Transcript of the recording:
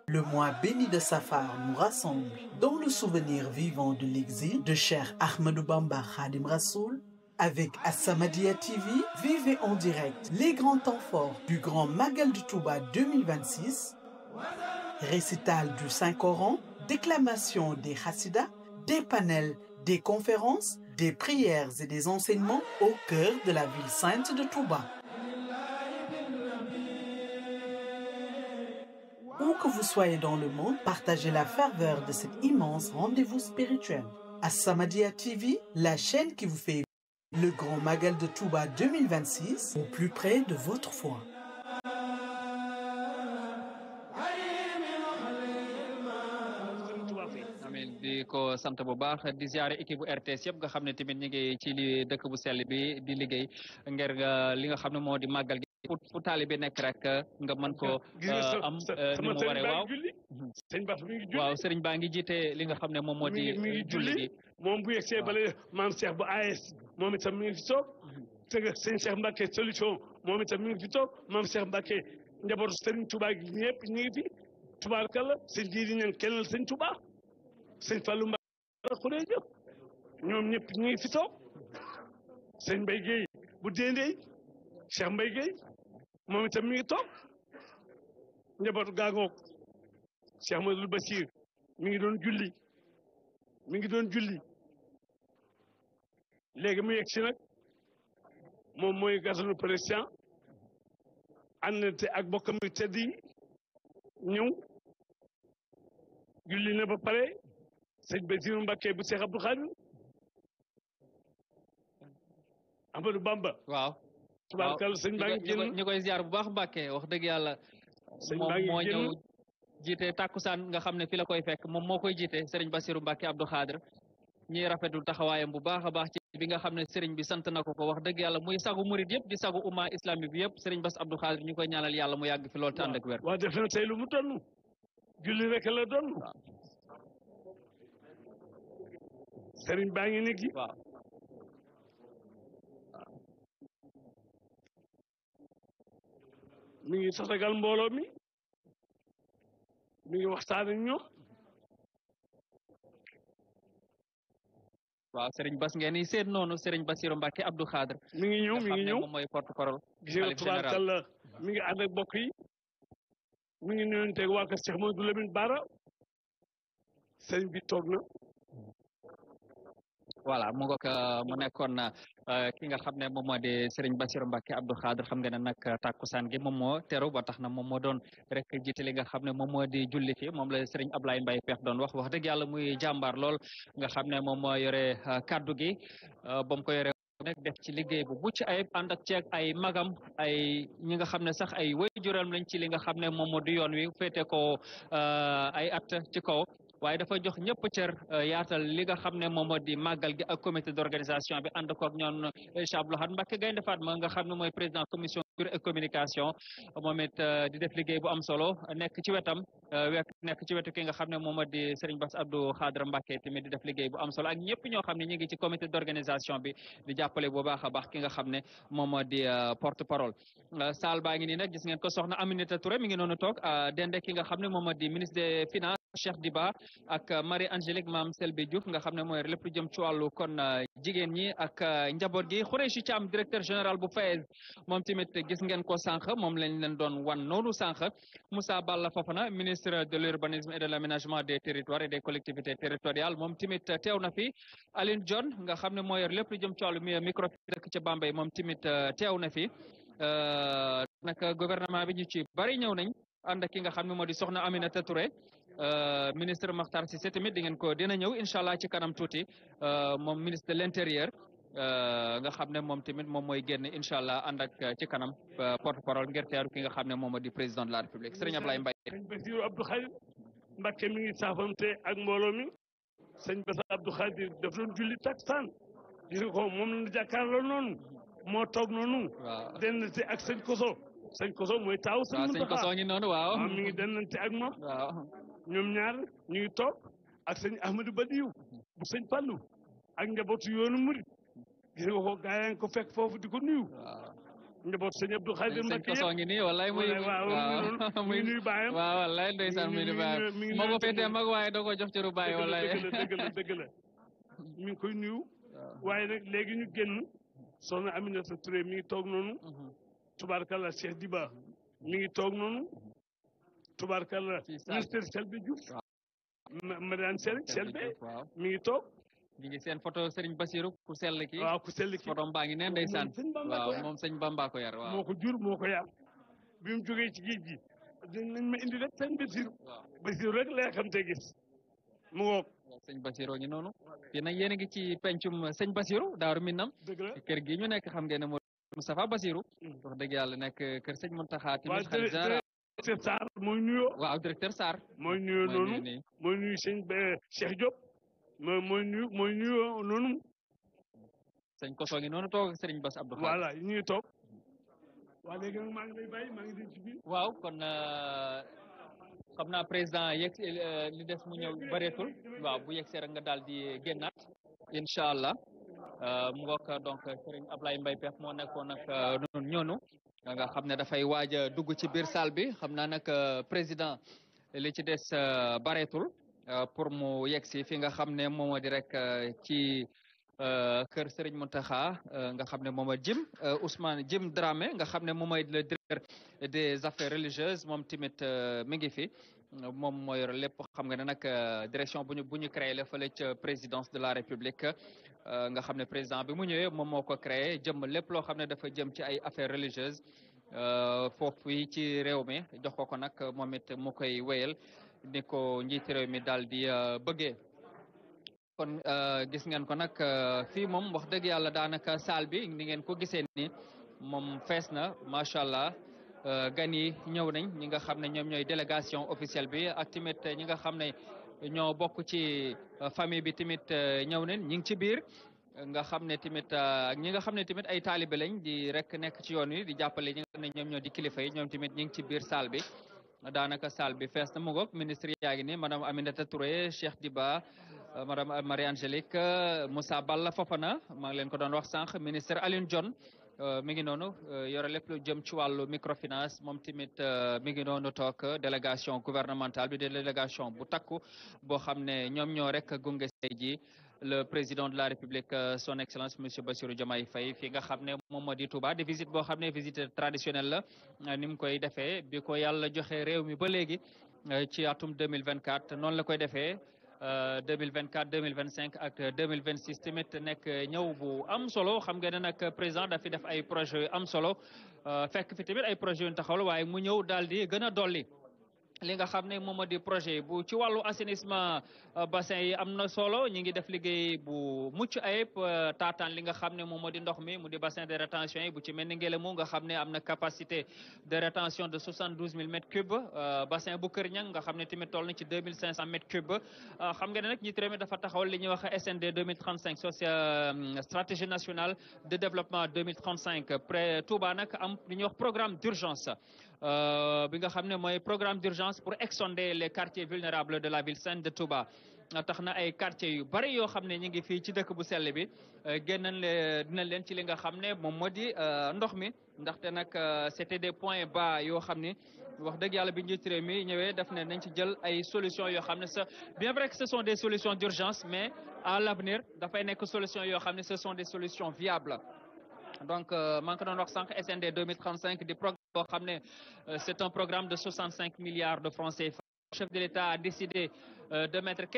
Le mois béni de Safar nous rassemble dans le souvenir vivant de l'exil de Cheikh Ahmadou Bamba Khadim Rassoul. Avec As-Samadiyya TV, vivez en direct les grands temps forts du Grand Magal de Touba 2026, récital du Saint-Coran, déclamation des Hassidas, des panels, des conférences, des prières et des enseignements au cœur de la ville sainte de Touba. Où que vous soyez dans le monde, partagez la ferveur de cet immense rendez-vous spirituel. As-Samadiyya TV, la chaîne qui vous fait le Grand Magal de Touba 2026 au plus près de votre foi. amin di ko sant bu baax di ziare équipe bu RTS yëpp nga xam ne tamit ñu ngi ci li dëkk bu sell bi di liggéey ngir li nga xam ne moo di màggal gi fu fu taalibe nekk rek nga mën ko am ni mu waree waaw sëñ Bass mi ngi julli waaw sëriñ baa ngi jiite li nga xam ne moom moo di mi ngi julli gi moom bu yegsee bale maam Cheikh bu AS moom itam mi ngi fi toog te sëñ Cheikh Mbacke solution moom itam mi ngi fi toog maam Cheikh Mbacke njabootu sëriñ Touba gi ñëpp ñu ngi fi tubaarkalla sëñ jiidi ñan kennal sëñ Touba sëñ Fallou Mbacke xuree jëf ñoom ñëpp ñu ngi fi toog sëñ Mbaye Guèye bu déndey Cheikh Mbaye Guèye moom itam mi ngi toog njabootu gaagoog Cheikh Madou Bachir mi ngi doon julli mi ngi doon julli léegi mu yegg si nag moom mooy gasanu président àndante ak bokkam yu tedd yi ñëw julli na ba pare sëñ Basiru Mbàkke bu Cheikh Abdou Khadir Amadou Bamba waaw tubaarkal sëñ baa ngi génn ñu koy ziar bu baax Mbàkke wax dëgg yàlla sëñ moom baa ngi moo ñëw génn jiite takkusaan nga xam ne fi la koy fekk moom moo koy jiite Serigne Bassirou Mbacke Abdou Khadre ñuy rafetul taxawaayam bu baax a baax ci bi nga xam ne Serigne bi sant na ko ko wax dëgg yàlla muy sagu murid yëpp di sagu umma islamique bi yëpp Serigne Bass Abdou Khadre ñu koy ñaanal yàlla mu yàgg fi loolu te ànd ak wér. waa def na tey lu mu donn julli rek la donn sëriñ baa ngi nekk waaw mi ngi tatagal mbooloo mi mi ngi waxtaan ak ñoom waaw Serigne Bass ngeen di seet noonu Serigne Bassirou Mbacke Abdou Khadre. mi ngi ñëw mi nga xam ngi ne ñëw moom mooy porte parole. gis nga xalif général tubaarkàlla mi ngi ànd ak bokk yi mi ngi nuyonteeg waa kër Cheikh Mamadou Lamine Bara sëriñ bi toog na voilà mu ngoog mu nekkoon euh, ki nga xam ne moom moo di Serigne Bassirou Mbacke Abdou Khadre xam nga ne nag takkusaan gi moom moo teru ba tax na moom moo doon rek jiite li nga xam ne moom moo di julli fi moom la Serigne Ablaye Mbaye Peex doon wax wax dëgg yàlla muy jàmbaar lool nga xam ne moom moo yore euh, kaddu gi euh, ba mu ko yore nekk def ci liggéey bu mucc ayib ànd ak ceeg ay magam ay ñi nga xam ne sax ay waajuram lañ ci li nga xam ne moom moo di yoon wi féete ko ay at ci kaw waaye dafa jox ñëpp cër yaatal li nga xam ne moom moo di màggal gi ak comité d'organisation bi ànd koog ñoom Cheikh Abdou Lahad Mbacké Gaïndé Fatma nga xam ne mooy président commission culture et communication moom it di def liggéey bu am solo nekk ci wetam wek nekk ci wetu ki nga xam ne moom moo di Serigne Bass Abdou Khadre Mbacké tamit di def liggéey bu am solo ak ñëpp ñoo xam ne ñu ngi ci comité d'organisation bi di jàppale bu baax a baax ki nga xam ne moom moo di porte parole saal baa ngi nii nag gis ngeen ko soxna Aminata Touré mi ngi noonu toog dende ki nga xam ne moom moo di ministre des finances Cheikh Diba ak Marie Angélique Mame Selbe Diouf nga xam ne mooy lépp lu jëm ci wàllu kon jigéen ñi ak njaboot gi Khoureychi Thiam directeur général bu FAES moom tamit gis ngeen ko sànq moom lañ leen doon wan noonu sànq Moussa Balla Fofana ministre de l'urbanisme et de l'aménagement des territoires et des collectivités territoriales moom tamit teew na fi Aline John nga xam ne moo yor lépp lu jëm ci wàllu micro dëkk ca Bambey moom tamit teew na fi nag gouvernement bi ñu ci bari ñëw nañ ànd ak ki nga xam ne moo di soxna Aminata Touré ministre Makhtar Cissé tamit di ngeen ko dina ñëw incha allah ci kanam tuuti moom ministre de l'intérieur nga xam ne moom tamit moom mooy génn incha allah ànd ak ci kanam porte parole ngir teeru ki nga xam ne moom moo di président de la république Serigne Ablaye Mbaye. sëñ Bassirou Abdou Khadir Mbacké mi ngi saafante ak mbooloo mi sëñ Bass Abdou Khadir daf doon julli takkusaan gis nga ko moom la jàkkaarloo noonu moo toog noonu. waaw dennante ak sëñ Koso sëñ Koso mooy taawu sëñ waaw sëñ Mountakha Koso ngi noonu waaw. waaw mi ngi dennante ak moom waaw ñoom ñaar ñu ngi toog ak sëñ Ahmadou Badiou bu sëñ Fallou ak njabootu yoonu murid gis nga ko gaa yaa ngi ko fekk foofu di ko nuyu waaw njaboot sëñ Abdou Khadir sëñ Mbacke Koso yëpp ngi nii wallaay muy waaw mu muy ngi nuyu baayam waaw wallaay ndeysaan mi muy ngi di nuyu- baay mi ngi moo ko nuyu féetee moom. mag waaye da ko jox ci ru baay dëgg la wallaay dëgg la dëgg la dëgg la mi ngi koy nuyu waaye nag léegi ñu génn soxna Aminata Touré mi ngi toog noonu Mhm. tubaarkalla Cheikh Diba mi ngi toog noonu tubaarkalla Ci salle. ministre Selbé Diouf ma madame Sel Selbé waaw mi ngi toog ñu ngi seen photo Serigne Bassirou ku sell ki waaw ku sell ki photo baa ngi neen ndeysaan sëñ Bamba waaw ko yar. moom sëñ Bamba ko yar waaw moo ko jur moo ko yar bi mu jógee ci géej gi dinañ ma indi rek sëñ Basiru waaw Basiru rek lay xam te gis mu ngoog waaw sëñ Bassirou ngi noonu fii nag yéen a ngi ci pencum sëñ Bassirou Daaru Minam dëgg la kër gi ñu nekk xam ngeen ne moo Moustapha Bassirou Mm. wax dëgg yàlla nekk kër sëñ Mountakha waaw tamit xalif général directeur Sarr mooy nuyoo waaw directeur Sarr mooy nuyoo mooy noonu nuyu nii mooy nuyu sëñ ba- Cheikh Diop mooy mooy nuyu mooy nuyoo noonu sëñ Koso ngi noonu toog ak Serigne Bass Abdou Khadre voilà ñu ngi toog waa léegi nag maa ngi lay bàyyi maa ngi dem ci biir waaw kon euh, xam naa président yegg si, euh, li des mu ñëw bëreetul waaw bu yegg see rek nga daal di génnaat incha allah euh, mu ngoog donc Serigne Ablaye Mbaye Pex moo nekkoon nag euh, noonu ñoonu nga xam ne dafay waaj a dugg ci biir salle bi xam naa nag euh, président li ci des euh, bareetul euh, pour mu yegg si fi nga xam ne moom moo di rek euh, ci euh, kër Serigne Mountakha euh, nga xam ne moom mooy Jim euh, Ousmane Jim Dramé nga xam ne moom mooy le directeur des affaires religieuses moom tamit euh, mi ngi fi moom moo yor lépp xam nga ne nag euh, direction bu ñu bu ñu créé la fële ca présidence de la république euh, nga xam ne président bi mu ñëwee moom moo ko créé jëm lépp loo xam ne dafa jëm ci ay affaires religieuses euh, foofu yi ci réew mi jox ko ko nag moom it mu koy wéyal ni ko njiiti réew mi daal di euh, bëggee kon euh, gis ngeen ko nag euh, fii moom wax dëgg yàlla daanaka salle bi ni ngeen ko gisee ni moom fees na macha allah euh, gan yi ñëw nañ ñi nga xam ne ñoom ñooy délégation officielle bi ak tamit ñi nga xam ne ñoo bokk ci euh, famille bi tamit euh, ñëw nañ ñi ngi ci biir nga xam ne tamit euh, ak ñi nga xam ne tamit ay taalibe lañ di rek nekk ci yoon wi di jàppale ñi nga xam ne ñoom ñoo di kilifa yi ñoom tamit ñi ngi ci biir salle bi daanaka salle bi fees na mu ngoog ministre yaa ngi ni madame Aminata Touré Cheikh Diba euh, madame Marie Angélique euh, Moussa Balla Fofana maa ngi leen ko doon wax sànq ministre Alioune Dione euh, mi ngi noonu euh, yore lépp lu jëm ci wàllu microfinance moom tamit euh, mi ngi noonu toog délégation gouvernementale bi de délégation bu takku boo xam ne ñoom ñoo rek gunge say ji le président de la République euh, son excellence monsieur Bassirou Diomaye Faye fi nga xam ne moom moo di Touba di visite boo xam ne visite traditionnelle la euh, ni mu koy defee bi ko yàlla joxe réew mi ba léegi euh, ci atum 2024 noonu la koy defee euh, 2024 2025 ak 2026 tamit nekk ñëw bu am solo xam nga ne nag président dafi def ay projets yu am solo euh, fekk fi tamit ay projets yu ñu taxawal waaye mu ñëw daal di gën a dolli li nga xam ne moom moo di projet bu ci wàllu assainissement euh, bassin yi am na solo ñi ngi def liggéey bu mucc ayib euh, taataan li nga xam ne moom moo di ndox mi mu di bassin de rétention yi bu ci mel ni Ngélémou nga xam ne am na capacité de rétention de 72 000 mètres cubes euh, bassin bu Kër Ñang nga xam ne tamit toll na ci 2500 mètres cubes euh, xam nga ne nag ñi tamit dafa taxawal li ñuy wax SND 2035 social stratégie nationale de développement 2035 près Touba nag am li ñuy wax programme d'urgence euh, bi nga xam ne mooy programme d'urgence pour exsonder les quartiers vulnérables de la ville sainte de Touba tax na ay quartiers yu bari yoo xam ne ñu ngi fii ci dëkk bu sell bi génnañ le dinañ leen ci li nga xam ne moom moo di ndox mi ndaxte nag c'était des points bas yoo xam ni wax dëgg yàlla bi njiit réew mi ñëwee def ne nañ ci jël ay solutions yoo xam ne ça bien vrai que ce sont des solutions d'urgence mais à l'avenir dafay nekk solutions yoo xam ne ce sont des solutions viables donc maa ngi ko doon wax sànq SND 2035 di programme boo xam ne c'est un programme de 65 milliards de francs CFA. Le chef de l'État a décidé de mettre